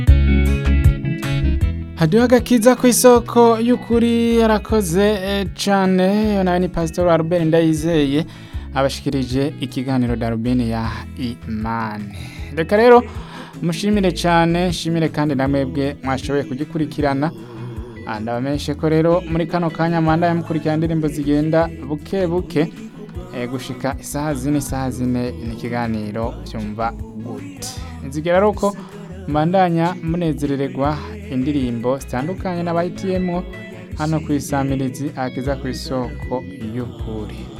hadiho agakiza ku isoko y'ukuri yarakoze eh, cane yo nawe ni pastor Albert Ndayizeye abashikirije ikiganiro darubini ya imani reka rero mushimire cane nshimire kandi namwebwe mwashoboye kugikurikirana Ah, ndabamenyeshe ko rero muri kano kanya manda mukurikirana indirimbo zigenda buke buke eh, gushika isaha zine isaha zine ni ikiganiro vyumva gute nzigera ari uko mbandanya munezerererwa indirimbo zitandukanye n'abahitiyemwo hano ku isamirizi akiza ku isoko y'ukuri